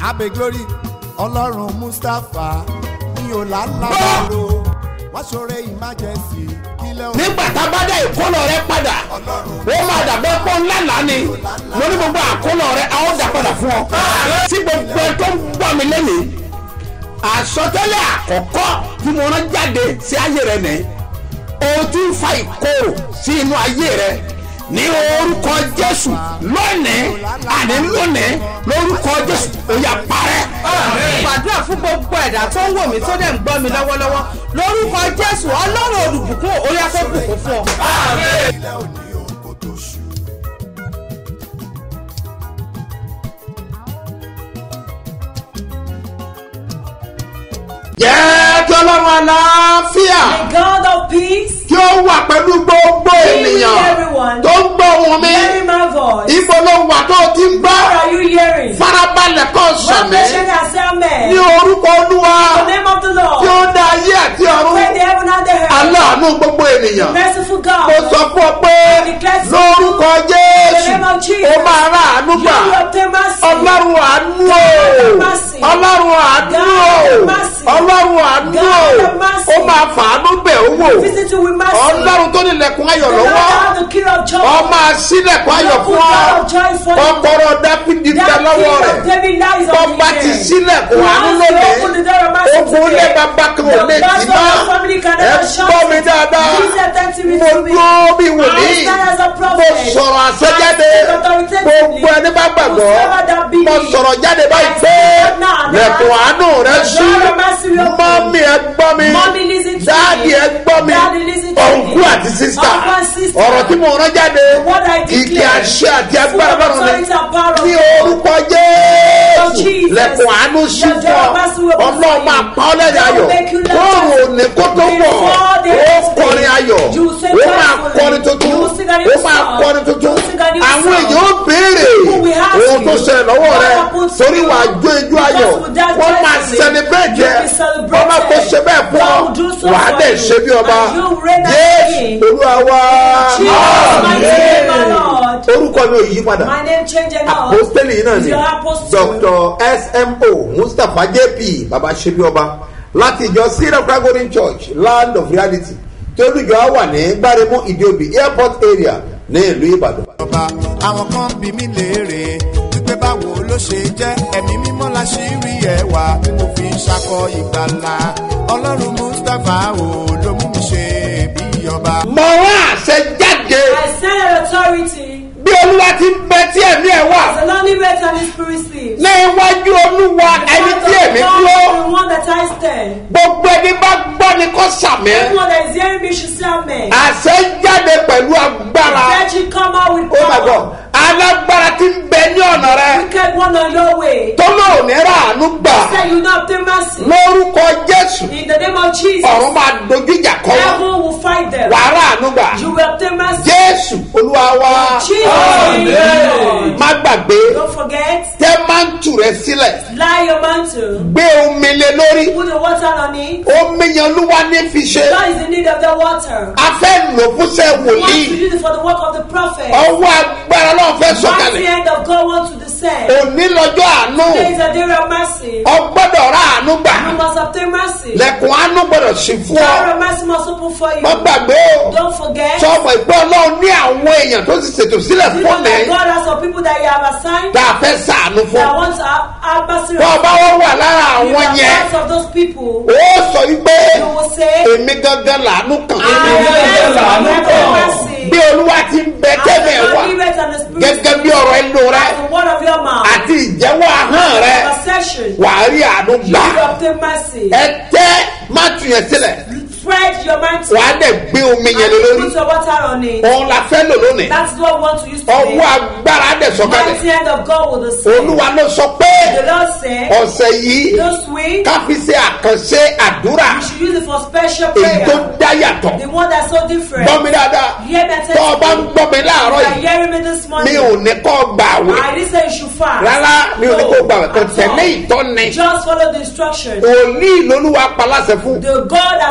abe glory ọlọ́run mustapha ní ọ̀làlábàrò wọ́n ṣoore emergency kílẹ̀ òun. nígbà tá a bá dá ìkólọ rẹ padà ó máa dàbẹ́ pọ́ ńlá lánì mo ní gbogbo àkólọ rẹ a ó dà padà fún ọ. tí gbogbo ẹ tó ń gbọ́ mi lẹ́nìí àsọtẹ́lẹ̀ àkọ́kọ́ tí mo rán jáde sí ayé rẹ nìyí o ti ń fa ìkorò sí inú ayé rẹ ní orúkọ jésù lónìí àní lónìí lórúkọ jésù ó yá parẹ́. gbàdúrà fún gbogbo ẹ̀dá tó ń wò mí tó dẹ̀ ń gbọ́ mi lọ́wọ́lọ́wọ́ lórúkọ jésù ọlọ́run olùbùkún orí afẹ́bùkún fún ọ. ilẹ̀ òní òun kò tó ṣù. jẹ́ kí ọlọ́run àlàáfíà The God of peace, kí ó wà pẹ̀lú gbogbo with ènìyàn everyone. tó ń gbọ́ ohùn mi hearing my voice. ibo ló wà tó ti ń gbọ́ What are you hearing? farabalẹ̀ kọ́ One sàmì patient has said amen. ní orúkọ olúwa The name of the tí ó Lord. dá ayé àti ọ̀run When the heaven and the earth. aláàánú gbogbo ènìyàn Merciful mo God. sọ fún ọ pé lórúkọ jésù ó máa rà àánú You gbà will obtain mercy. ọlọ́run àánú o ọlọ́run àánú o ọlọ́run àánú o ó máa fàánú bẹ̀ ó wò Visit you with mercy. ọlọ́run tó nílẹ̀kùn ayọ̀ The Lord lọ́wọ́ have the key of joy. ọ máa sílẹ̀kùn ayọ̀ fún ọ kọ́kọ́rọ́ dáfídì bẹ That lọ́wọ́ key rẹ̀ of David lies tó on the bá ti earth. sílẹ̀kùn àánú Once you open the door of lónìí mercy ogun today, lé bàbá kan ò lè the tì master mọ́ of the family can ẹ never shut gbọ́ mi it. dáadáa Please attend to me mo to me. dúró bí wòlíì I stand as a mo prophet. sọ̀rọ̀ àṣẹjáde I speak authoritatively. gbogbo ẹni bá gbàgbọ́ Whosoever that be. mo sọ̀rọ̀ jáde báyìí I pé speak now, now. lẹ̀kùn àánú rẹ The sí door of mercy will open. mọ́mí ẹ gbọ́ mi Mommy, listen to dáàdì me. ẹ gbọ́ mi Daddy, listen to ọ̀nkú me. àti sísá Uncle and sister. ọ̀rọ̀ tí mo rán jáde What I kìkì declare. àṣẹ àti agbára Full of bọ́rọ̀ mi authority and power of ní God. orúkọ of jésù Jesus. lẹ̀kùn àánú sí The fún door ọ of mercy will open ọlọ́run for máa you. pa ọ́ lẹ́rìn God ayọ̀ will make you laugh. kóòrò òní kó tó wọ̀ Before the ó next day, kọrin ayọ̀ you will say ó máa joyfully. kọrin tuntun You will sing a new ó máa song. kọrin tuntun You will sing a new àwọn song. èèyàn ó béèrè People will ask ohun tó you, ṣẹlẹ̀ lọ́wọ́ what rẹ happened to torí you? wàá jó ijó ayọ̀ Because with that wọ́n máa joyfully, celebrate you ẹ will be celebrated. wọ́n máa kó ṣe bẹ́ẹ̀ fún ọ God will do so wàá for dẹ̀ you. ṣe bí ọba And you will reign as yéésù king. olúwa wá Jesus, my name, my Lord. orúkọ mi ò yí padà My name change and all. apostoli yìí náà Is ni your apostle. dr smo mustapha jp baba sebi ọba láti ìjọ syrian pragorin church land of reality tí olùjọ á wà ní gbáremú ìdíòbí airport area ní ìlú ìbàdàn. ọba àwọn kan bí mi léèrè wípé báwo ló ṣe jẹ́ ẹ̀mí mímọ́ la ṣì rí ẹwà tí mo fi ń ṣakọ ìgbàlà ọlọ́run mustapha o ló mú mi ṣe bí ọba. mọ wọn àṣẹ jáde I stand in authority. bí olúwa ti ń bẹ tí ẹ̀mí ẹ̀ wà The lonely rate and the spirit sleeps. ní iwájú olúwa ẹni tí ẹ̀mí dúró The one that I stand. gbogbo ẹni bá gbọ́ ni kò sàmì Everyone that is hearing me should say amen. àṣẹ jáde pẹ̀lú agbára Let you come out with oh my god power. alágbára ti ń bẹ ní ọ̀nà rẹ Wicked one on your way. tó lóò ní ràánú gbà Say you not obtain mercy. lórúkọ jésù In the name of Jesus. ọ̀run máa dojú ìjà kọ́ wọn Heaven will fight them. wàá ràánú gbà You will obtain mercy. jésù olúwa wa Jesus. name. má gbàgbé Don't forget. tẹ mántù rẹ sílẹ̀ Lie your mantle. gbé omi lé lórí Put the water on it. omi yẹn olúwa ní fi ṣe God is in need of the water. a fẹ́ lò fúnṣẹ́ He wants to wòlíì use it for the work of the prophet. ọwọ́ agbára náà fẹ́ Mighty sọ̀kalẹ̀ hand of God wants to descend. òní lọ́jọ́ àánú Today is a day of mercy. ọgbọ́dọ̀ rà àánú gbà You must obtain mercy. lẹ́kùn àánú gbọ́dọ̀ sí fún ọ Door of mercy must open for you. má gbàgbé o Don't forget. sọmọ ìpẹ́ ọlọ́run ní àwọn èèyàn tó ti ṣètò sílẹ̀ You fún know mi that God has some people that you have assigned tá a fẹ́ sàánú fún that want to have, have mercy tó o bá wọ́n wà lára You àwọn are yẹn part of those people. ó sọ wípé You will say, èmi gangan làánú kàn I am làánú the kàn mercy. bí olúwa ti ń bẹ tẹ́lẹ̀ As the wà Spirit and the Spirit gẹ́gẹ́ bí ọ̀rọ̀ ẹnu rẹ as the word of your mouth. àti ìjẹ́wọ́ ahọ́n rẹ Conversation. wàá rí àánú You gbà will obtain mercy. ẹ tẹ́ mátù yẹn sílẹ̀ Spread your mantle. wàá dẹ̀ gbé omi yẹn And lé you lórí put your water on it. òun la fẹ́ lò lónìí That's what we want to use ọwọ́ today. agbára dẹ̀ sọ̀kalẹ̀ Mighty hand of God will descend. olúwa ló sọ pé The Lord said, ọ̀sẹ̀ yìí this week, ká fi ṣe àkànṣe àdúrà you should use it for special èyí tó prayer. dá yàtọ̀ The one that's so different. gbọ́ mi dáadáa Hear me tó o bá ń attentively. gbọ́ mi láàárọ̀ You are yìí hearing me this mi morning. ò ní kọ́ gbà wẹ̀ I didn't say you should fast. rárá mi ò ní kó gbà wẹ̀ kò at all. tẹ̀lé ìtọ́ni Just follow the instructions. òní lolúwa paláṣẹ fún The God has authorized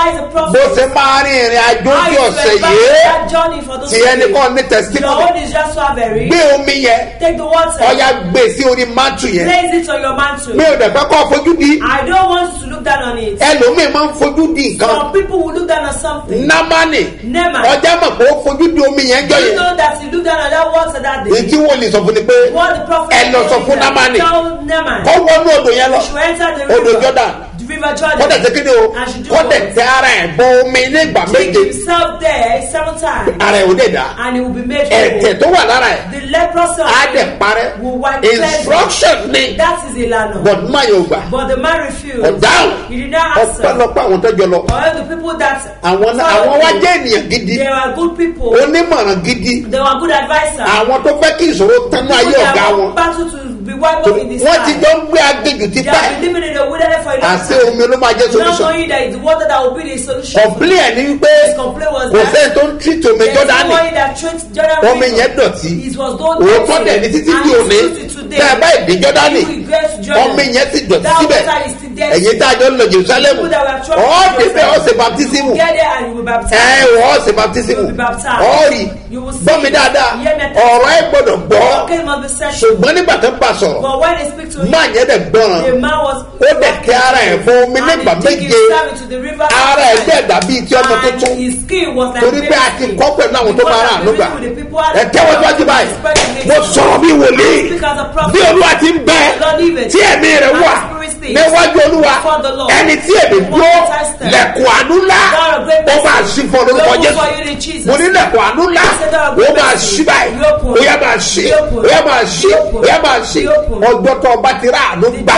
advise the bó prophet ṣe máa rin ìrìn àjò how tí you ọ̀sẹ̀ advise yìí that journey for those tí ẹnì days. kan ní Your testimony own is just to have a ring. gbé omi yẹn Take the water. ọ̀ya gbé sí orí mátù yẹn Place it on your mantle. mi ò dẹ̀ fẹ́ kọ́ fojú di I don't want you to look down on it. ẹlòmíì máa ń fojú di nǹkan Some people will look down on something. námánì Never. ọjà mọ̀ pé ó fojú di omi yẹn jọ You yẹn know that you look down on that water that èyí day. tí wọ́n lè sọ fún ni pé What the prophet ẹ lọ sọ told fún him that, námánì Tell Naaman. kọ́ wọnú odò yẹn lọ You should enter the odò river. jordan The river Jordan. kọ́ dẹ̀ ṣe kíni o And should do kọ́ dẹ̀ what? tẹ ara ẹ̀ bọ omi nígbà Dig méje himself there seven times. ara ẹ̀ ò dẹ̀ dá And he will be made ẹ̀tẹ̀ whole. tó wà lára ẹ̀ The leprosy of á dẹ̀ him parẹ́ will wipe cleanse instruction ni him. That is Ilana. but má yóò gbà But the man refused. ọ̀dáhùn He did not answer. ọ̀pọ̀lọpọ̀ àwọn tó jọ lọ All the people that àwọn náà- àwọn wá jẹ́ ènìyàn gidi they were good people. onímọ̀ràn gidi They were good advisors. àwọn tó fẹ́ kí ìṣòro tánú ayé People ọ̀gá that wọn want battle to be wiped off in this wọ́n ti time. jọ ń gbé agbègbè ti They pẹ́ have been living in the wilderness for a long àti time. omi ló máa jẹ́ Not solution knowing that it's the water that will be the solution. kọ̀m̀plé ẹ̀ ní wípé His complaint was kò that sẹ́ni tó ń tírìtì omi there's jọ́dánì somebody that treats Jordan omi River. yẹn dọ̀tí It was not òótọ́ dirty. dẹ̀ ní títí And di it's òní still to today. tẹ́ ẹ bá ìdí jọ́dánì You will get to Jordan. omi yẹn ti dọ̀tí That síbẹ̀ water is still dirty. ẹ̀yin tá a jọ ń lọ jerusalem People that were troubled ọ́ in débẹ̀ ọ́ Jerusalem. ṣe baptism You get there and you will baptize. ẹ wọ́ ṣe baptism You will be baptized. ọ́ rí You will see. gbọ́ mi dáadáa Hear me. ọ̀rọ̀ ẹ gbọ́dọ̀ gbọ́ Your case must be settled. ṣùgbọ́n nígbà tó ń bá sọ̀rọ̀ But when they speak to him, máa yẹn dẹ̀ gbọ́ràn the man was ó dẹ̀ kí ara ẹ̀ fún omi and nígbà he dig méje himself into the river ara ẹ̀ seven dẹ̀ times. dàbí ti ọmọ And tuntun his skin was like torí pé a baby ti skin. kọ́ pẹ̀lú àwọn tó máa rà àánú gbà ẹ tẹ́wọ́ síwájú báyìí mo sọ̀rọ̀ bí wòlíì bí olúwa ti ń bẹ tí ẹ̀mí rẹ̀ wà níwájú olúwa ẹni tí èmi dúró lẹ̀kùn àánú ńlá ó máa ṣí fún ọ lórúkọ jésù mo ní lẹ̀kùn àánú ńlá ó máa ṣí báyìí ó yẹ máa ṣí ó yẹ máa ṣí ó yẹ máa ṣí ọjọ́ tó ọba ti rà àánú gbà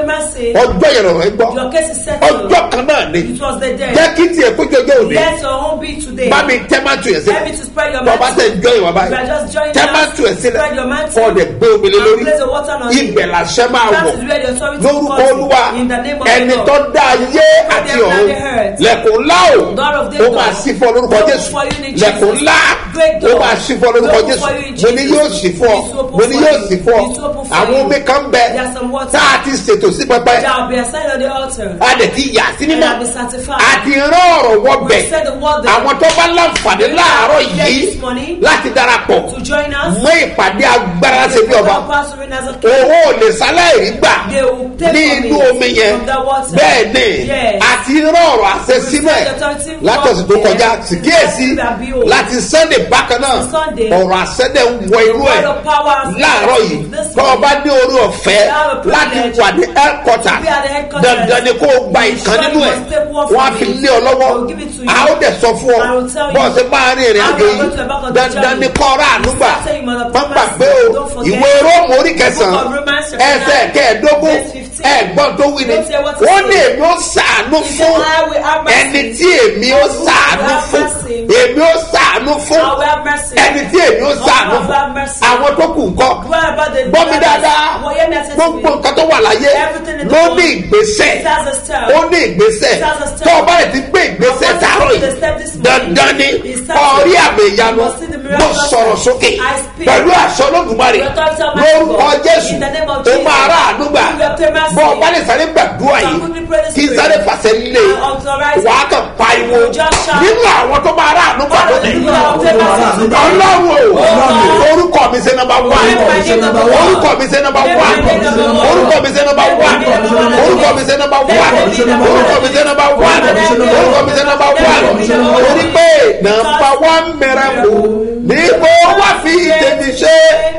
ọjọ́ yẹn lọ́rọ̀ ẹ gbọ́ Your case is settled. ọjọ́ kan náà ni It was the day. jẹ́ kí tiẹ̀ kó jọjọ́ òde Let your own be today. bá mi tẹ́ máa tu yẹn Help me sílẹ̀ to spread your tọ́ba mantle. tẹ̀ ń jọ ìwà You báyìí are just joining tẹ́ máa us. tu ẹ̀ sílẹ̀ Spread your mantle. kọ́ ọ̀dẹ̀ gbé omi lé And lórí place the water on it. ibẹ̀ làṣẹ máa That wọ̀ is where the authority lórúkọ comes in. olúwa In the name of ẹni the Lord. tó dá ayé àti the ọ̀run earth. lẹ̀kùn ńlá o God of ó Jacob. máa sí fún ọ lórúkọ Open jésù for you in Jesus. lẹ̀kùn ńlá Great ó door. máa sí fún ọ lórúkọ Open jésù for you in mo ní Jesus. yóò sí fún ọ It's open mo ní for yóò you. sí fún ọ It's open for àwọn you. omi kan bẹ There's some water. tá a ti ṣètò sí pẹpẹ There will be a sign on the altar. a dẹ̀ ti yà sí And mímọ́ I'll be sanctified. a ti rán ọ̀rọ̀ wọ We bẹ̀ said the word there. àwọn tó bá láǹfààní láàárọ̀ There yìí this morning. láti darapọ̀ To join us. mọ́ ìpàdé agbára ṣe bí ọba Pastor Nazar King. owó ò lè sáláìrí gbà They will take ní from inú it, omi yẹn from the water. bẹ́ẹ̀ ni Yes. àti rán ọ̀rọ̀ àṣẹ sínú ẹ̀ látọ̀sí tó kọjá sì kíyèsí láti sunday bákan náà Sunday. ọ̀rọ̀ àṣẹ dẹ̀ ń wọ inú ẹ̀ word of power láàárọ̀ yìí this tọ́ ọ bá ní orí ọ̀fẹ́ You have a privilege láti wà ní headquarter to be at the headquarters. dandan ni kó o gba ìkan nínú ẹ̀ You must take one wọ́n á from fi it. lé ọ lọ́wọ́ I will give it to you. a ó dẹ̀ sọ fún ọ I will tell you. bọ́ọ̀sì máa rin ìrìn How àjò you are yìí going to embark on the dandan journey. ni kọ́ ọ̀rọ̀ ànúgbà Start saying, Mother má Promise. gbàgbé o Don't forget. ìwé róòmù orí Book kẹsàn-án of Romans chapter ẹsẹ̀ nine, kẹẹ̀ẹ́dógún verse 15. ẹ̀gbọ́n tó wí ni Don't say what to ó say. ní èmi ó sàánú He said, fún I will have mercy. ẹni tí èmi ó On whom sàánú I will have fún mercy. èmi ó sàánú fún I will have mercy. ẹni tí èmi ó On whom sàánú I will fún have mercy. àwọn tó kù ńkọ́ What about the gbọ́ mi dáadáa Well, hear me attentively. gbogbo nǹkan tó wà láyé Everything in the ló world ní ìgbésẹ̀ It has a step. ó ní ìgbésẹ̀ It has a step. tó o bá lè ti gbé ìgbésẹ̀ And once tààrọ̀ you take the yìí step this morning, dandan ni it starts ọ̀rí with- àmì ìyanu You must see the mo miraculous sọ̀rọ̀ sign. sókè I speak. pẹ̀lú àṣọ olódùmarè The authority of my lórúkọ God. jésù In the name of ó Jesus. máa rà àdúgbà You will obtain mercy. bọ́ ọ bá lè sáré gbàdúrà You yìí can quickly pray this kí n prayer. sáré fàṣẹ lé And authorize wàá it. kàn pariwo You just shout. nínú àwọn tó máa rà àdúgbà One of the lónìí people that will obtain mercy today. ọlọ́run o God. orúkọ mi ṣe nọmba wá Remember my name number one. orúkọ mi ṣe nọmba wá Remember my name number one. orúkọ mi ṣe nọmba wá orúkọ mi ṣe nọmba wá orúkọ mi ṣe nọmba wá orúkọ mi ṣe nọmba wá orí pé nọmba wá mẹ́rẹ̀ kù ní kó wá fi tèmi ṣe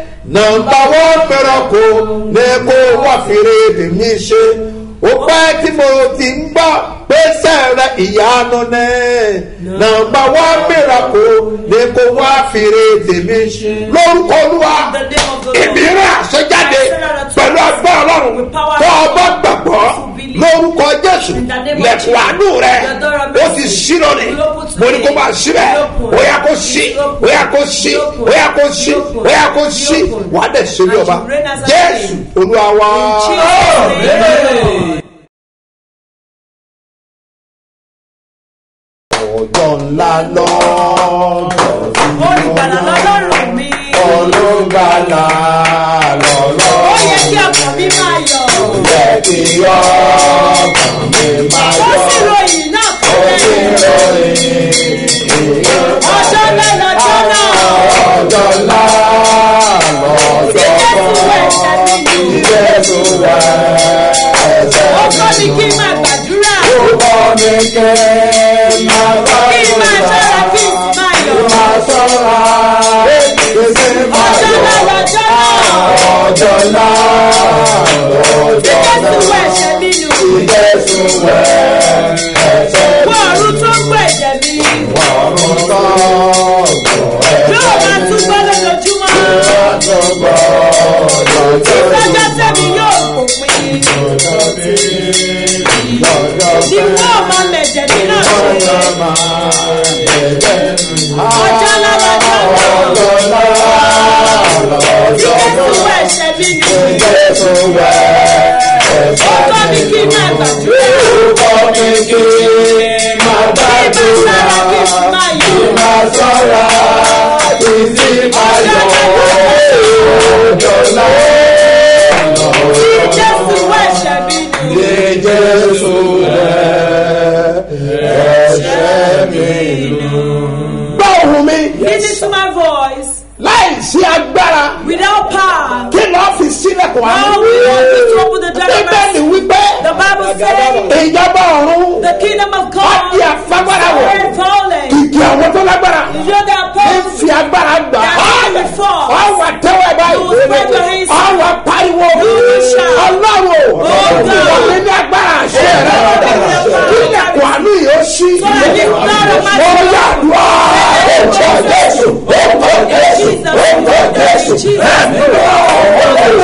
nọmba wá mẹ́rẹ̀ kù ní kó wá fi tèmi ṣe ó pẹ́ tí mo ti ń gbọ́ pé sẹ́rẹ̀ ìyanu ní nọmba wá mẹ́rẹ̀ kù ní kó wá fi tèmi ṣe lórúkọ olúwa In the name of the Lord. èmi rẹ̀ àṣẹjáde pẹ̀lú agbára ọlọ́run tó ọba gbàgbọ́ lórúkọ jésù lẹ̀kùn àánú rẹ̀ ó ti ṣí lónìí mo ní kó máa ṣí bẹ́ẹ̀ ó yà kó ṣí ó yà kó ṣí ó yà kó ṣí ó yà kó ṣí wà á dẹ̀ ṣe bí ọba jésù olúwa wa. ọjọ́ ńlá lọ́jọ́ Olùgbàlà lọ́lọ́run mi. olùgbàlà lọ́lọ́ Ó yẹ kí ọkàn mi máa yọ̀. jẹ́ kí ọkàn mi máa Ó yọ. sì ròyìn náà Ó sì kọ́lẹ̀. kẹ̀kẹ́ máa bá Kí n máa ṣọ́ra kí n sì máa yọ̀. máa sọ́ra gbèsè máa Ọjọ́ yọ náà lọ́jọ́ náà. ọjọ́ náà Tí ọjọ́ Jésù náà wọ ẹ̀ṣẹ̀ mi nù. ìjẹ́sùn wẹ̀ ẹ̀ṣẹ̀ Wọ ọ̀run tó ń gbọ́ ẹ̀jẹ̀ mi. ọ̀run tán Yóò máa tún gbọ́ lójoojúmọ́. Ìfẹ́jọ́ tẹ̀mí yóò pòpin. Ni wọ́n máa mẹ̀jẹ̀ mi náà ṣe. Ọjọ́ náà lọ́jọ́ náà. Tí Jésù wọ ẹ̀ṣẹ̀ mi nù. Ó kọ́ mi kí n máa gbàdúrà. Kí n máa sára kí n sì máa yọ̀. Tí Jésù wọ ẹ̀ṣẹ̀ mi nù. Jésù rẹ̀ ẹ̀ṣẹ̀ mi nù. gbọ́ ohùn mi Listen to my voice. láì sí agbára Without power. kí lọ́ọ́ fi sílẹ̀kùn How we want you to open the bíbélì door. wípé The Bible says ìjọba ọ̀run the kingdom of Wá God di àfagbára wọ̀. is falling. kìkì àwọn tó lágbára You know that ń power fi agbára gbà That is before. ọ wà tẹ́wọ́ ẹ̀ You will spread your báyìí hands. ọ wà pariwo You will shout. ọlọ́run Oh, God. ìwọ̀n ní agbára àṣẹ rẹ kílẹ̀kùn àánú yìí ó ṣí So that this blood of my ó yà dùn ọ́ ó jésù ó kọ́ jésù Jesus. ó kọ́ jésù Jesus.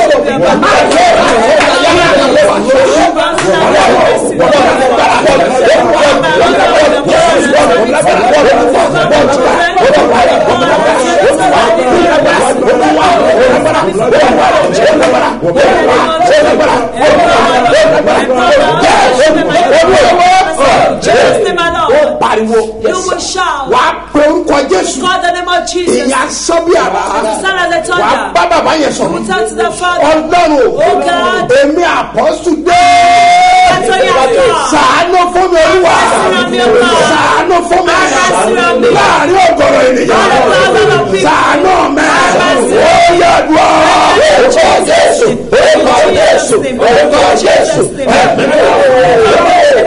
Jesus name ó alone. pariwo You will shout. wà á pe orúkọ jésù Call the name of Jesus. ìyá sọ́bí àrà Stand as a wà á thunder. bá bàbá yẹn You sọ̀rọ̀ will talk to the Father. ọlọ́run Oh God. èmi àpọ́sù dé Àtọ́yà God. sàánú fún mi olúwa Àṣírà mi, Olúwa. sàánú fún mi Àṣírà mi. láàrin ọgọrọ ènìyàn Láàrin ọ̀gọ̀rọ̀ people. sàánú mi Àṣírà. ó yẹ dùn orúkọ jésù orúkọ jésù orúkọ jésù ẹ̀mí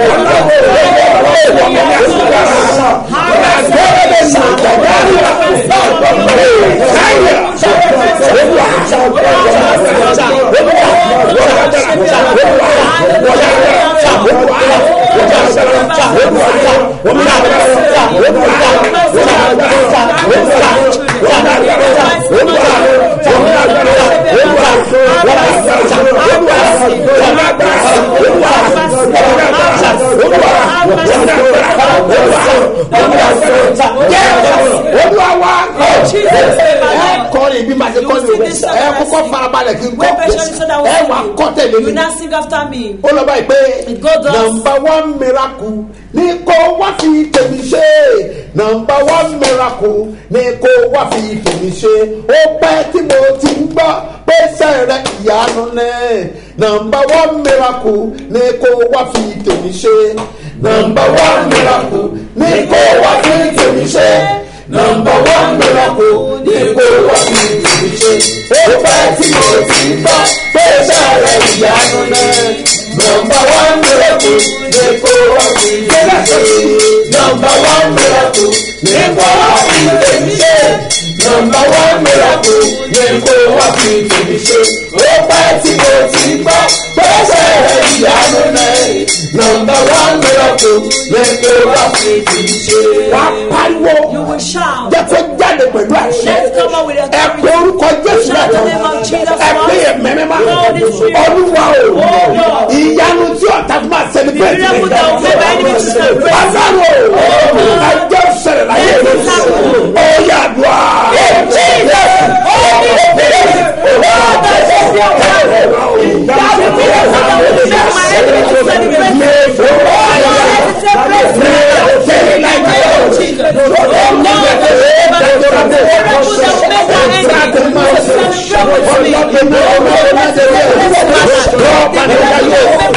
olúwa wa ẹ kọrin ibi máa ṣe kọrin òwe ẹ kọ́kọ́ farabalẹ̀ kí n kọ́ ẹ wà kọ́ tẹ̀lé You mi now sing after me. ó lọ báyìí pé go thus. nọmba one miracle ní kó wá fi tèmi ṣe nọmba one miracle ní kó wá fi tèmi ṣe ó pẹ́ tí mo ti ń gbọ́ pé sẹ́rẹ̀ ìyanu ní nọmba one miracle ní kó wá fi tèmi ṣe nọmba one miracle ní kó wá fi tèmi ṣe nọmba one miracle ní kó wá fi tèmi ṣe ó pẹ́ tí mo ti ń gbọ́ pé sẹ́rẹ̀ ìyanu ní nọmba one miracle ní kó wá fi tèmi ṣe nọmba one miracle ní kó wá fi tèmi ṣe nọmba one miracle ní kó wá fi tèmi ṣe ó pẹ́ tí mo ti gbọ́ pẹ́sẹ̀ rẹ̀ ìyanu náà nọmba one miracle ní kó wá fi tèmi ṣe. wà á pariwo You will shout. jẹ́ kó jáde pẹ̀lú àṣẹ Let's come out with ẹ authority. pé orúkọ jésù Shout the lẹ́tọ̀ name of Jesus ẹ pé once. ẹ̀mẹ́ mímá Holy Spirit. olúwa o Oh, Lord. ìyanu tí ọ̀tá fún máa celebrate The miracle that will make my enemy to celebrate. Pàṣẹwò ẹjọ́ sẹ̀rẹ̀ láyé Let mi. it happen. Ó yà dùn á.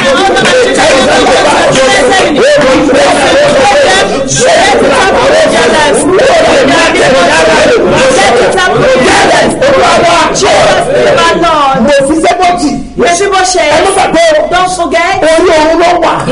Thank you.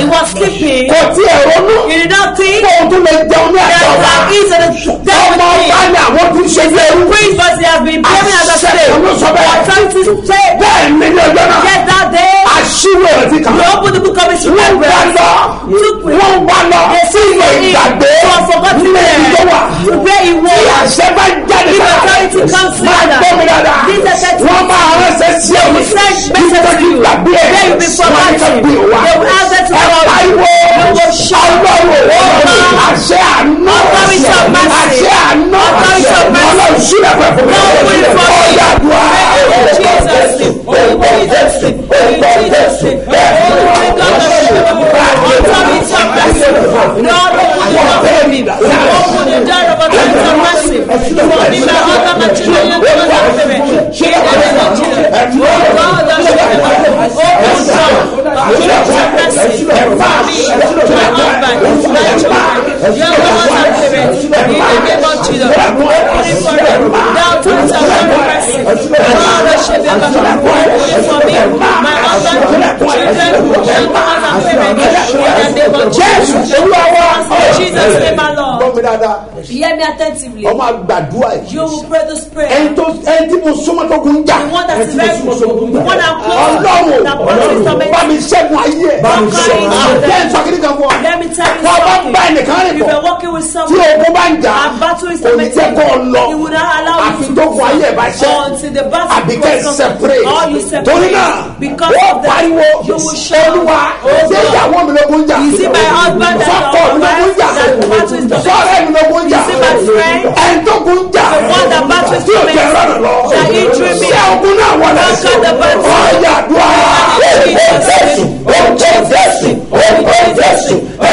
he was sleeping, kò tí ẹ̀ ronú he did not think kó o tún lè jẹun ní that àjọ wa there is a ọmọ devil ọba thing. ni àwọn tí ń ṣe bí ẹrú Prince, but he has been behaving as a Àṣẹ slave. ló sọ bẹ́ẹ̀. Authority say, bẹ́ẹ̀ ni ní ọjọ́ náà yes, that day, aṣíwò ẹ̀ ti kàn you open the book of his wọ́n wá lọ wọ́n wá lọ sí ilé ìgbàgbé nílé ìjọ wà to where he tí was. àṣẹ bá jáde If sára authority comes máa together, gbọ́ mi dáadáa this authority- wọ́n máa ránṣẹ́ sí ẹ̀mí send nígbà message tí gbàgbé ẹ̀ They will be wọ́n ní ká forgotten. gbé wa They will have them to ẹ follow you. pariwo They will shout. ọlọ́run Over. àṣẹ àná Authority of mercy. àṣẹ àná Authority of mercy. ọlọ́run sílẹ̀ pẹ̀ fún mi Lord, we forgive. ọ̀yà àdúrà In Jesus' name. In Jesus' name. In Jesus' name. Holy God of Shiloh. Authority of mercy. Lord, open the door for me. Open the door of authority of mercy. For me, my husband, my children, young people, and parents. In the name of Jesus. Oh God of Shiloh. Open the door of authority of mercy. For me, my husband, my children, young people, and parents. In the name of Jesus. Open it for them. The authority of mercy. God of Shiloh. Open it for me, my husband, children, young people, and parents. In the name of Jesus. olúwa wa In Jesus' name, my Lord. gbọ́ mi dáadáa Hear me attentively. ọmọ àgbàdua yìí You will pray this ẹni prayer. tó ẹni tí mo súnmọ́ tó kun jà The one that ẹni is tí mo very súnmọ́ tó kun jà the one that close ọlọ́run that causes torment. bá mi ṣẹ́gun ayé ẹ̀ Bá mi ṣẹ́gun ayé ẹ̀. jẹ́ nsọ́kìnì kan fún ọ Let me tell you tó o bá something. bá ẹnìkan rìn If bọ̀ you're working with tí someone ogun bá ń jà and battle is kò ní jẹ́ kó o lọ he will not allow àfi you tó to kun ayé ẹ̀ bá ṣẹ́ until the battle àbí kẹ́ ẹ̀ becomes separate or you torí náà separate because ó of that pariwo you will shout olúwa oh ṣé God ìyàwó mi lógun jà You see my husband that sọ́kọ̀ your mi lógun jà wife that the battle is tormenting. sọ́ọ̀rẹ́ mi lógun jà You see my friend ẹni tó kun jà the one that battle is tí o jẹ tormenting. rọrùn lọ That injury me. ṣé ogun náà wọlé sí Conquer the battle. ọjà dùn á Jesus. orúkọ jésù orúkọ jésù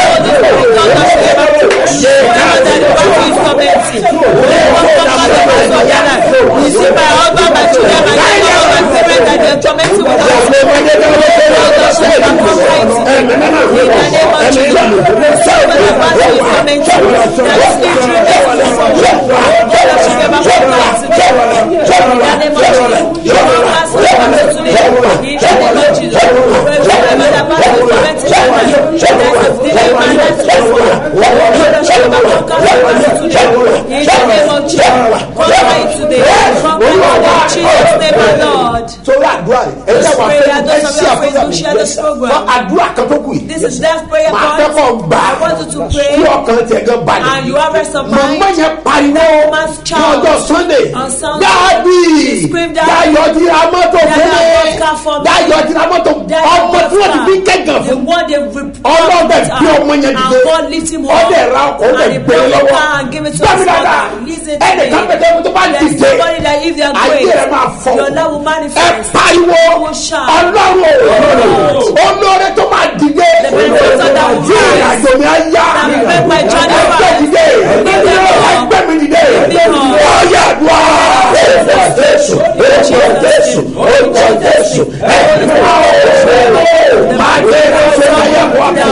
torí àdúrà rẹ ẹ jẹ́ wà fẹ́ ẹ ṣí àfẹ́sà mi yẹ àdúrà kan tó kù yìí This is that prayer màá fẹ́ kọ́ point. gbà I want you to pray. kí ọkàn tiẹ̀ gan balẹ̀ And you have rest of mind. màmá yẹn pariwo Man's ní child. ọjọ́ sunday On Sunday. dáàbì She screamed out. dáyọ̀ ti ra mọ́tò fún Dada mi bought car for me. dáyọ̀ ti ra mọ́tò Dada ọmọ bought tí wọ́n ti car. fi kẹ́gàn The fún one they rep- ọlọ́dẹ out. bí ọmọ yẹn And dìde God lift him up. ọdẹ ra ọkọ̀ ọdẹ And he gbé brought the lọ́wọ́ car and give it to gbàmí his dada mother. Listen to ẹnì kan me. pẹ̀lú tó bá There's dìde somebody that if they are ayé great, rẹ máa fọ your love will ẹ manifest. pariwo You will shout. ọlọ́run olóore tó máa dìde The benefactor that will tí rise. ìrìnàjò mi á yá That will make my journey ẹgbẹ́ fast. dìde Lift them up. ẹgbẹ́ mi dìde Lift them up. ọ̀yà àdúrà orúkọ jésù orúkọ jésù orúkọ jésù ẹ̀mí máa ń máa gbé ẹsẹ̀ ayé wọ́n mi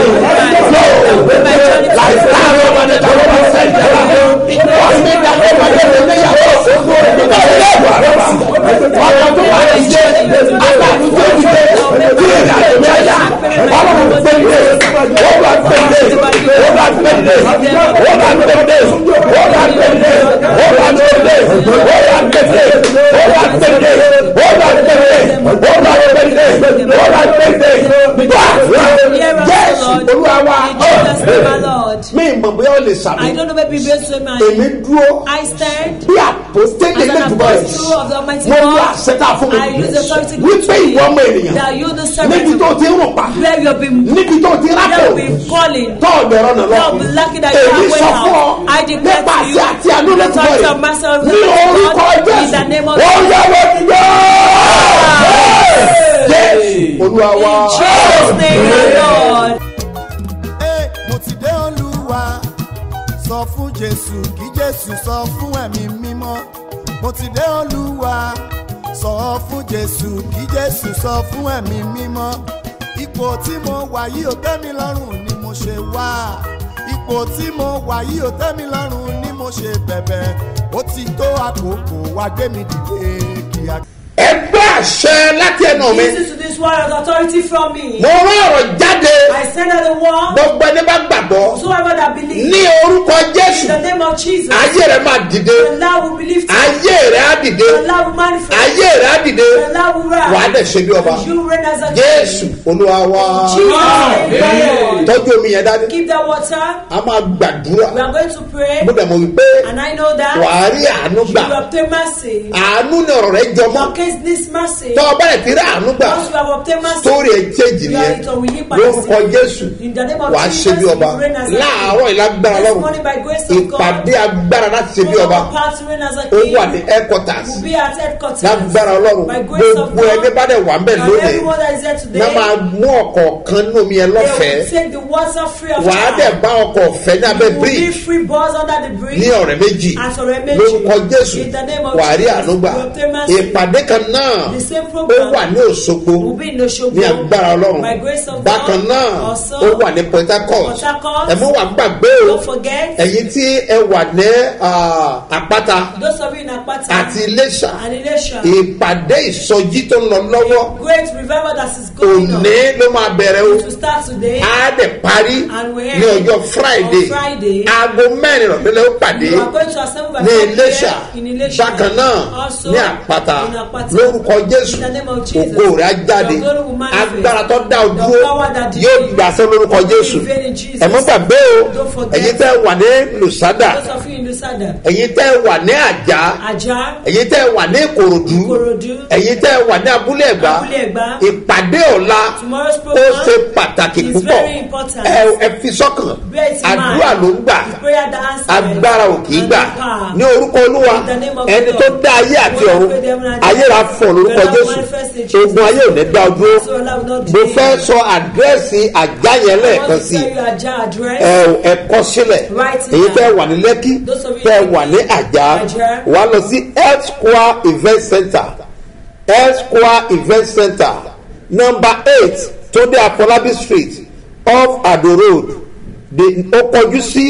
láì láàárọ̀ wọn ni tàbí wọn fẹ́ jẹ́ wọ́n mi dàgbé wọn lé mi níyàwó nígbà tó yẹ wà lọ́wọ́ ọkọ̀ tó wà ní jẹ́ aláàánú tó dìde tí ìrìnàjò mi á yá ọlọ́run gbé mi dé ó bá gbé mi dé ó bá gbé mi dé ó bá gbé mi dé ó bá gbé mi dé ó bá gbé mi dé ó bá gbé mi dé ó bá gbé mi dé ó bá gbé mi dé ó bá gbé mi dé ó bá gbé mi dé wá jésù olúwa wa In Jesus' name, my Lord. mi mọ̀ bóyá o lè sàmì I don't know maybe based on my èmi dúró I stand bí àpòstélé as an lẹ́dùbọ̀ rẹ̀ apostle of the Almighty mo lu God. àṣetá fún I use the authority mi wípé ìwọ ọmọ ènìyàn that you the níbi servant tó ti ń rùn pa where you have been níbi tó ti rákò you have been falling. tó ọ̀dọ̀ ẹ̀rọ nà lọ You have been lucky that you èmi have sọ went fún ọ out. I declare nípa to you àti àti àánú the lẹ́dùbọ̀ authority rẹ̀ of master of ní orúkọ in the name jésù of ó yẹ wọ́n ti yọ jésù olúwa wa. In Jesus' name, my Lord. Ẹ, mo ti dé olúwa sọ fún jésù kí jésù sọ fún ẹ̀mí mímọ́ mo ti dé olúwa sọ fún jésù kí jésù sọ fún ẹ̀mí mímọ́ ipò tí mo wà yìí ò tẹ́ mi lọ́rùn ni mo ṣe wá ipò tí mo wà yìí ò tẹ́ mi lọ́rùn ni mo ṣe bẹ̀bẹ̀ ó ti tó àkókò wá gbé mi dìde kíákíá. ẹgbẹ́ àṣẹ láti ẹnu mi Listen to this word of authority from me. mo rán ọ̀rọ̀ jáde I send out the word. gbogbo ẹni bá gbàgbọ́ Whosoever that believes. ní orúkọ In jésù the name of Jesus. ayé rẹ máa dìde The Lord will believe. The ayé rẹ á dìde Lord will manifest. ayé rẹ á dìde The Lord will rise. wàá dẹ̀ ṣe bí ọba You reign as a king. jésù olúwa wa Jesus. name. tọ́jú omi yẹn dání Keep that water. a máa gbàdúrà We are going to pray. mo dẹ̀ mọ̀ wípé And I know that. wàá rí àánú You gbà will obtain mercy. àánú ni ọ̀rọ̀ rẹ jọmọ́ Your case needs mercy. tọ́ ọ bẹ̀rẹ̀ tí rí àánú gbà Once you have obtained mercy. sórí ẹ̀ chéjì You are nìyẹn it or will you pass lórúkọ it? jésù In the name of wàá Jesus, ṣe bí ọba you reign as a king. láàárọ̀ ìlágbára This lọ́rùn morning by grace of God. ìpàdé agbára láti ṣe bí ọba All of our parts reign as a ó king. wà ní headquarters Will be at headquarters. lágbára ọlọ́run By grace of gbogbo ẹni God. bá dẹ̀ wà ń bẹ̀ And lónìí everyone that is here today. náà máa mú ọ̀kọ̀ọ̀kan nínú omi yẹn They will lọ́fẹ̀ẹ́ take the water free of wàá charge. dẹ̀ bá ọkọ̀ ọ̀fẹ́ ní abẹ́ You will be bridge free bus under the bridge. ní ọ̀rẹ́ méjì At ọ̀rẹ́ méjì. lórúkọ jésù In the name of wàá rí Jesus, ànúgbà you obtain mercy. ìpàdé kan náà The same ó program wà ní òṣogbo will be in Osogbo. ní agbára ọlọ́run By grace of bákan God. náà Also, ó wà ní port harcourt Port Harcourt. ẹ mú wà gbàgbé o Don't forget. ẹ̀yin tí ẹ wà ní ah, àpáta Those of you in Akpata. àti iléṣà And Ilesha. ìpàdé ìsọjí tó ń lọ lọ́wọ́ Great revival that is going on. òní ló máa bẹ̀rẹ̀ o To start today. á dẹ̀ parí And we ní ọjọ́ friday On Friday. aago mẹ́rin ìrọ̀lẹ́ ó pàdé You are going to assemble by ní 4 iléṣà p.m. in Ilesha. bákan náà Also, ní àpáta in Apata. lórúkọ jésù In the name of Jesus. ògo rẹ̀ á jáde Your glory will manifest. agbára tó dá o The dúró power that did yóò you gbàsẹ́ lórúkọ will be jésù revealed in Jesus. ẹ̀mọ́ gbàgbé o Don't forget. ẹ̀yin tẹ́ wà ní lùsádà Those of you in Lusada. ẹ̀yin tẹ́ wà ní àjà Ajah. ẹ̀yin tẹ́ wà ní ìkòròdú Ikorodu. ẹ̀yin tẹ́ wà ní abúlé ẹ̀gbá Abúlé Ẹ̀gbá. ìpàdé ọ̀la Tomorrow's ó program ṣe pàtàkì is púpọ̀ very important. ẹ ẹ fi sọ́kàn Bear it in àdúrà mind. ló ń gbà The prayer that answers. agbára ò kì í And gbà the power. ní orúkọ olúwa In the name of ẹni God. tó dá ayé àti Lord, ọ̀run I pray them and ayé ra fọ̀ lórúkọ Lord, jésù manifest in Jesus. ogun ayé ò ní dá ọ dúró So Allah will not mo delay fẹ́ you. sọ àdírẹ́sì àjá yẹn I lẹ́ẹ̀kan want to sí tell you Ajah address. ẹ ò ẹ kọ sílẹ̀ Write it èyí down. tẹ́ wà ní lẹ́kí Those of you tẹ́ in wà ní Lekki, àjà Ajah. wà lọ sí health square event center health square event center number eight tóde afolabi street off ado road de ó kọjú sí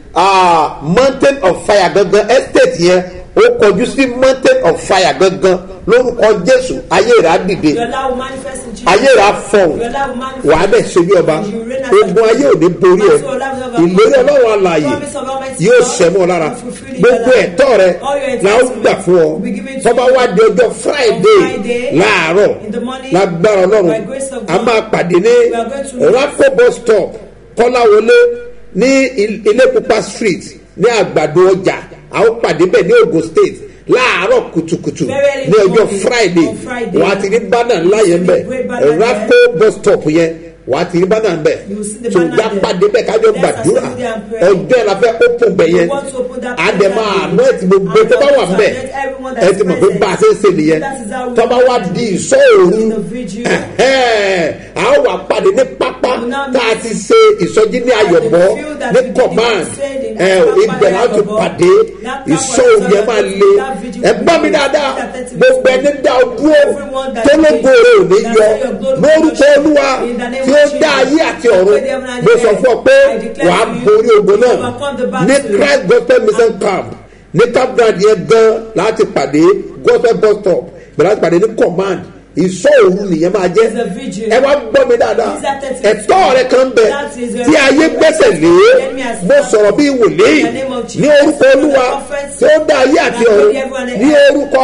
ah, mountain of fire gangan estate yẹn ó kọjú sí mountain of fire gangan lórúkọ jésù ayé rà dìde Your love will manifest in Jesus. ayé rà fọhùn Your love will manifest. wàá dẹ̀ ṣe bí ọba You reign as a ogun ayé ò ní borí ẹ ìlérí ọlọ́run alààyè Promise of Almighty yóò God sẹ́mọ́ lára will fulfill in gbogbo your life. ẹ̀tọ́ rẹ All your la ó entitlements gbà fún ọ will be given to tọ́ba you. wá di ọjọ́ friday On Friday, láàárọ̀ in the morning, lágbára by ọlọ́run grace of a God, máa pàdé ní we are going to- rapo bus stop kọ́láwọlé ní Il- ilé pupa street ní àgbàdo ọjà a ó pàdé bẹ́ẹ̀ ní ogun state láàárọ̀ kùtùkùtù Very early ní in the ọjọ́ morning, friday on Friday. wàá ti rí bánà ńlá yẹn Great bẹ́ẹ̀ banner rapo bus stop yẹn wàá ti rí bánà You will bẹ́ẹ̀ see the tó banner gbá there. pàdé bẹ́ẹ̀ kájọ Let's gbàdúrà assemble there and pray. ọjọ́ ẹ̀ la fẹ́ open bẹ̀ yẹn We want to open that àdèmà prayer àná ẹ̀ tí gbogbo And tó bá God wà to mbẹ̀ let everyone that ẹ is ti mọ̀ pé present. bá a ṣe ń ṣe nìyẹn That is how we tó bá wá do it. di ìṣọ́ òru In the vigil. ẹ̀hẹ́n, a ó wà pàdé ní pápá We now tá a meet ti ṣe ìsọjí ní ayọ̀bọ the field that ní we did command said in ẹ̀, Pápá ibẹ̀ la ó ti Ayọ̀bọ. pàdé That ìṣọ́ Pápá òru yẹn máa Ayọ̀bọ, le that vigil ẹ will gbọ́ mi be dáadáa that thirty gbogbo ẹni minutes. dá o dúró Everyone that tó ló did, gbòòrò ò ní that yọ say your glory lórúkọ will shine. olúwa In the name tí of ó Jesus. dá ayé àti I ọ̀run pray them and I mo sọ declare. fún ọ pé I declare wàá to you, borí ogun you náà overcome the ní battle. christ gospel mission camp ní campground yẹn gan láti pàdé gospel bus stop bẹ̀rẹ̀ láti pàdé ní command ìsọ òru nìyẹn máa jẹ́ It's a vigil. ẹ wá gbọ́ mi dáadáa These are thirty ẹ̀tọ́ rẹ kan bẹ That is your tí ayé gbẹ́sẹ̀ lé enemy has mo sọ̀rọ̀ bí wòlíì In the name of Jesus. ní orúkọ olúwa The prophets. tí ó dá ayé àti That ọ̀run will everyone ní orúkọ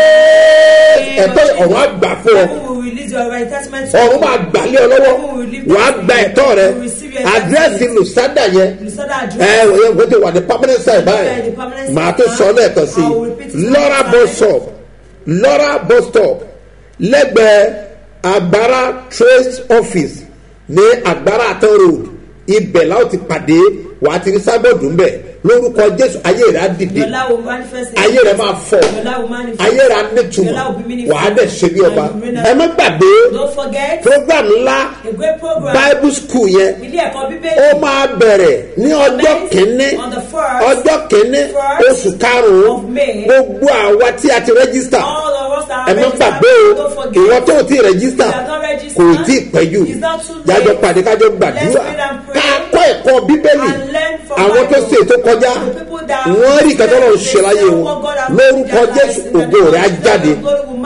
jésù ẹ̀tọ́ ọ̀run àgbà fún ọ Heaven will release your entitlement to ọ̀run you. máa gbàlẹ́ ọ lọ́wọ́ Heaven will lift wàá up gba you. ẹ̀tọ́ rẹ You will receive your àdírẹ́sì entitlement. lùsádà yẹn Lusada ẹ address. ẹ wọ́n ti wà ní permanent side Yeah, the báyìí permanent màá side tó now. sọ lẹ́ẹ̀kan sí I will repeat it lọ́ra one bus time. stop lọ́ra bus stop lẹ́gbẹ̀ẹ́ agbára trace office ní agbára àtọ́ road ibẹ̀ láwọn ti pàdé wàá ti rí sábọ̀dù ńbẹ̀ lórúkọ jésù ayé rẹ̀ á dìde Your love will manifest. in ayé rẹ̀ máa fọ̀ Your love will manifest. ayé rẹ̀ á Your nítumọ̀ love will be meaningful. wàá dẹ̀ ṣe bí ọba And you reign as- ẹ má gbàgbé Don't forget program ńlá a great program. bible school yẹn Ilé ẹ̀kọ́ Bíbélì. ó máa bẹ̀rẹ̀ ní ọjọ́ kìíní On the first ọjọ́ kìíní first oṣù karùn-ún of May. gbogbo àwa tí a ti rẹ́gísítà All of us that ẹ are má gbàgbé o registered, don't forget. ìwọ tó o ti rẹ́gísítà You are not registered. kò tí ì pẹ́ jù It's not too late. jájọ pàdé kájọ Let's gbàdúrà read and pray. ká kọ́ ẹ̀kọ́ bíbélì And learn from àwọn tó Bible. ṣe ètò kọjá The people that wọ́n rí ìkàtọ́ lọ́run they ṣe láyé say wọn what God has lórúkọ done in their jésù lives, in the ògo name of rẹ̀ á Jesus, jáde your glory will manifest.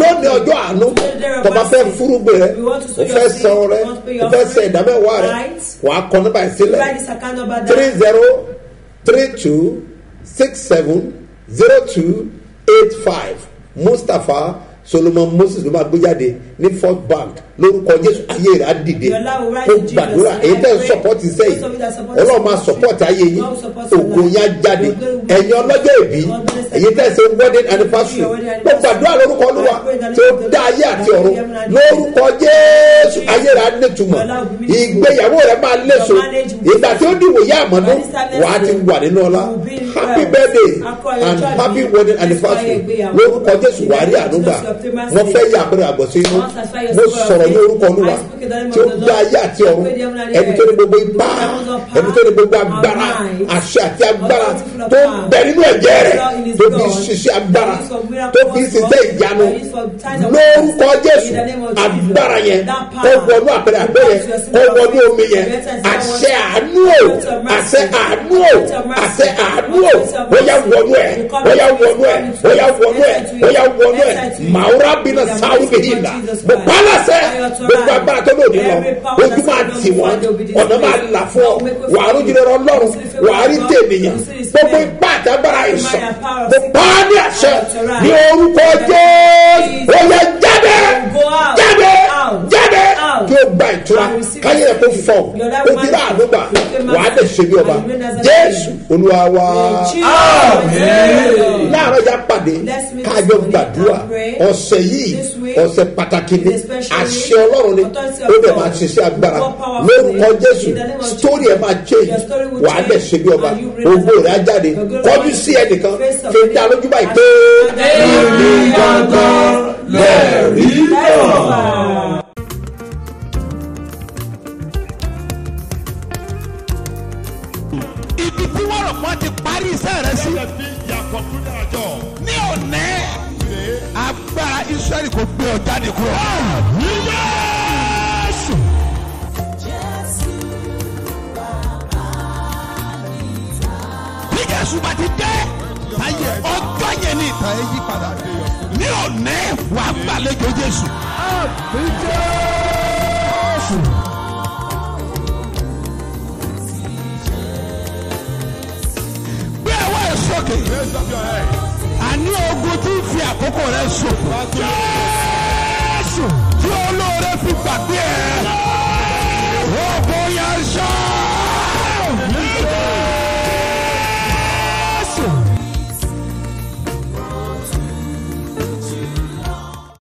lónìí ọjọ́ àánú tọba fẹ́ fúrúgbìn rẹ o fẹ́ san rẹ o fẹ́ sẹ ìdámẹ́wàá rẹ wàá kọ nípa ìsílẹ̀ Write this account number three down. zero three two six seven zero two eight five mustapha solomon moses ló máa gbé jáde ní first bank lórúkọ jésù ayé rẹ á dìde Your life will rise ó in Jesus' gbàdúrà name. èyí tẹ́ ń I pray. sọpọ́tì sẹ́yìn Those of you that support ọlọ́run us, máa sọpọ́tì ayé yín God will support your ògo life. yín á jáde Your glory will ẹ̀yin ọlọ́jọ́ ìbí God bless èyí tẹ́ ṣe wedding anniversary Your wedding mo gbàdúrà lórúkọ olúwa I pray that tí ó the dá ayé àti Lord ọ̀run will heaven and lórúkọ jésù ayé rẹ á nítumọ̀ Your life will be meaningful. ìgbéyàwó rẹ máa léso Your marriage will be ìgbà tí ó dìbò yá àmọ́dún By this time next wàá ti year, wà nínú ọlá you will be in happy wealth. birthday Akọ ayọ̀ and ọjọ́ happy ìbí. wedding Let's anniversary fire ìgbéyàwó. lórúkọ jésù wàá rí ànúgbà mo fẹ́ yà àpẹẹrẹ àgbọ̀sí inú Once I fire mo your spirit sọ̀rọ̀ ní of orúkọ olúwa I speak in the name tí ó of the dá Lord. ayé àti I ọ̀run pray the heaven and ẹni earth. tó ní gbogbo ipá The heavens of power, ẹni tó ní gbogbo our agbára minds, àṣẹ àti agbára authority full of tó ń power. bẹ nínú ẹ̀jẹ̀ rẹ̀ Lord in his tó fi blood. ṣiṣẹ́ agbára That is for miracle tó fi works, ṣiṣẹ́ Lord. ìyanu That is for signs and lórúkọ wonders. jésù In the name of Jesus. agbára yẹn That kó power. wọnú àpẹẹrẹ àgbẹ̀ yẹn kó wọnú omi yẹn àṣẹ àánú o àṣẹ àánú o àṣẹ àánú o ó yà wọnú ẹ ó yà wọnú ẹ ó yà wọnú ẹ ó yà wọnú ẹ màwúrà bínú sáwù bìí nà mo pálásẹ gbogbo agbára tó lòdì lọ ojú máa tì wọn ọ̀nà máa là fún ọ wàá rújú lọ́rọ́ lọ́rùn wàá rí tènìyàn gbogbo ipá àti agbára ìsàn mo pa á ní àṣẹ ní orúkọ jésù ó yẹ jáde jáde jáde kí o gba ìtura káyé rẹ kó fọ o ti rà àdúgbà wàá lè ṣe bí ọba jésù olúwa wa láàárọ̀ ya pàdé kájọ gbàdúrà ọ̀sẹ̀ yìí ọ̀sẹ̀ pàtàkì ni àṣẹ ọlọ́run ni ó dẹ̀ máa ṣiṣẹ́ agbára lórúkọ jésù sítórí ẹ̀ máa change wàá lè ṣe bí ọba ògbó rẹ̀ á jáde kọjú sí ẹnìkan fi dá lójú báyìí pé. èmi gangan lẹ́ẹ̀rí náà. ibi tí wọ́n rò pọ́n ti parí iṣẹ́ rẹ sí ní òní agbára israẹli kò gbé ọ jáde kúrò. ní Jésù. bí Jésù bá ti dé táyé ọjọ́ yẹn ní ìtàn ẹ yí padà ní òní wàá gbàlejò Jésù. Jésù. gbé ẹwọ́ ẹ̀ sókè. àní ogun tí ń fi àkókò rẹ ṣòfò.